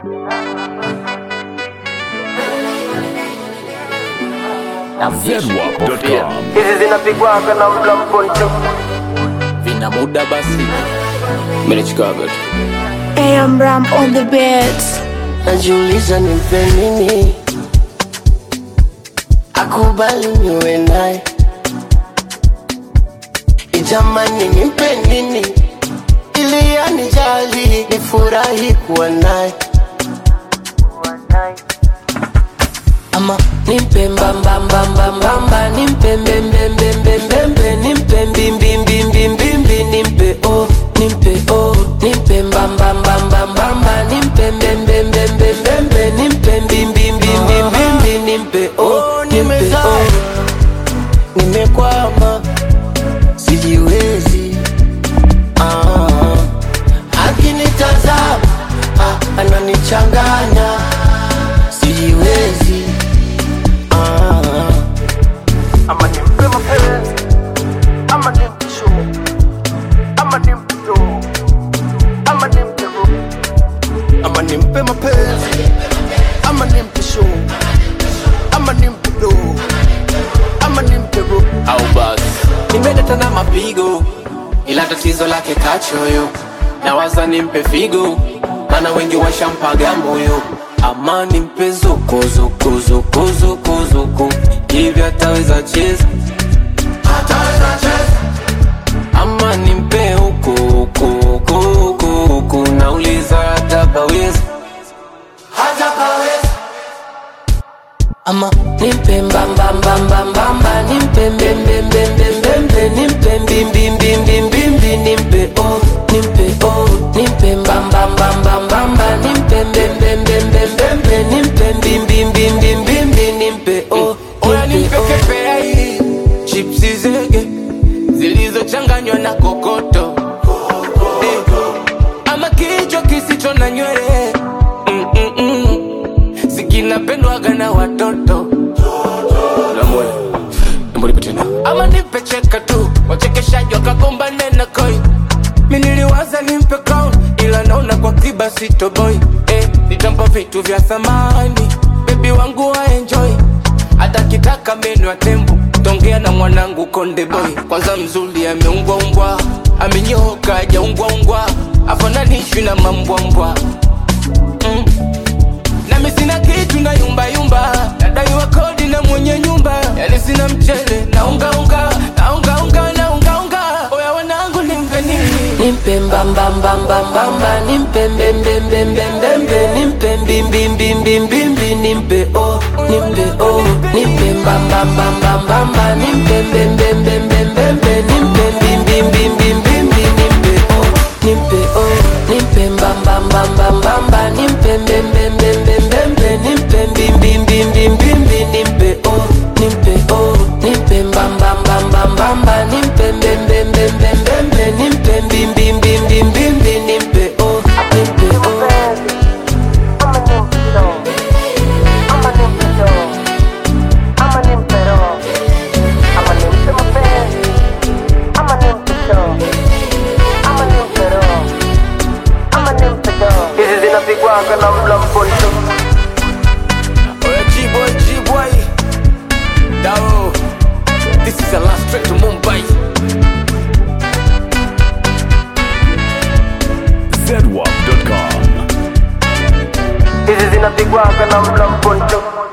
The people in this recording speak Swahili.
Zedwap.com. hizi zinapigwaga na mla mponcho vina muda basi menichikaga tu AM Ram on the beats. najiuliza nimpe nini akubali niwe naye ijamani nimpe nini ili anijali nifurahi kuwa naye ama nimpe mbambambambambamba nimpe mbembembembembembe nimpe mbimbimbimbimbimbi nimpe o nimpe o nimpe mbambambambambamba nimpe mbembembembembembe nimpe mbimbimbimbimbimbi nimpe o nimpe o nimekwama sijiwezi ah. akinitazama ah, ananichanganya sijiwezi ah. ama nimpe mapenzi ama nimpe show ama nimpe do ama nimpe ro ama nimpe mapenzi ama nimpe show ama nimpe do ama nimpe ro au basi nimedata na mapigo ila tatizo lake kachoyo nawaza nimpe figo mana wengi washampaga moyo ama nimpe zukuzukuzukuzukuzuku hivi ataweza cheza ama nimpe huku huku huku huku huku nauliza hatapaweza ama nimpe mbambambambambamba nimpe mbembembembembembe nimpe mbimbimbimbimbimbi nimpe o nimpe o nimpe mbambambambambamba nimpe mbembembembembembe nimpe mbimbimbimbimbimbi nimpe o Oya nimpe nimpe o kepeai chipsi zege zilizochanganywa na kokoto Eh, ama kichwa kisicho na nywele Mm, mm, mm. sikinapendwaga na watoto Namwe, naomba nipe tena. ama nimpe cheka tu wachekeshaji wakagombane na koi mi niliwaza nimpe crown ila naona kwa kiba sitoboy eh, nitampa vitu vya thamani bebi wangu waenjoy hata kitaka meno ya tembo tongea na mwanangu konde boy kwanza mzuri ameungwaumbwa amenyoka ajaungwaungwa afananishwi na mambwambwa mm. nami sina kitu na yumbayumba nadaiwa kodi na mwenye nyumba yani sina mchele na ungaunga na ungaunga na ungaunga oya wanangu nimpe nini nimpe mbambambambambamba nimpe mbembembembembembe nimpe mbimbimbimbimbimbi nimpe o nimpe o nimpe mbambambambambamba nimpe mbembembembembembe nimpe mbimbimbimbimbimbi nimpe o nimpe o nimpe mbambambambambamba nimpe mbembembembembembe nimpe mbimbimbimbimbimbi nimpe o nimpe o nimpe mbambambambambamba nimpe mbembembembembembe nimpe mbimbimbimbimbimbi nimpe o nimpe o ama nimpe show ama nimpe do ama nimpe ro ama nimpe mapenzi ama nimpe show ama nimpe ro ama nimpe do hizi zinapigwaga na mla mponcho Oya G-boy, G-boy Dao This is the last trip to Mumbai Zedwap.com. hizi zinapigwaga na mla mponcho